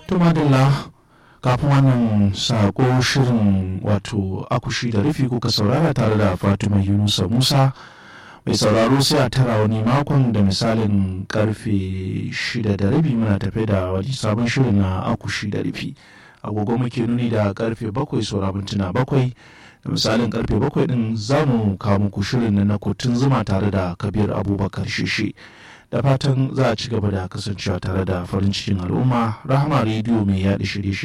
to madalla kafin wannan sako shirin wato akushi da rufi kuka saurara tare da fatima yunusa musa mai sauraro sai a tara wani makon da misalin karfe shida da rabi muna tafe da wani sabon shirin na akushi da rufi agogo muke nuni da karfe bakwai saura mintuna bakwai da misalin karfe bakwai din za mu kawo muku shirin na kotun zuma tare da kabir abubakar shishi da fatan za a ci gaba da kasancewa tare da farin cikin al'umma rahama rediyo mai yaɗa shirye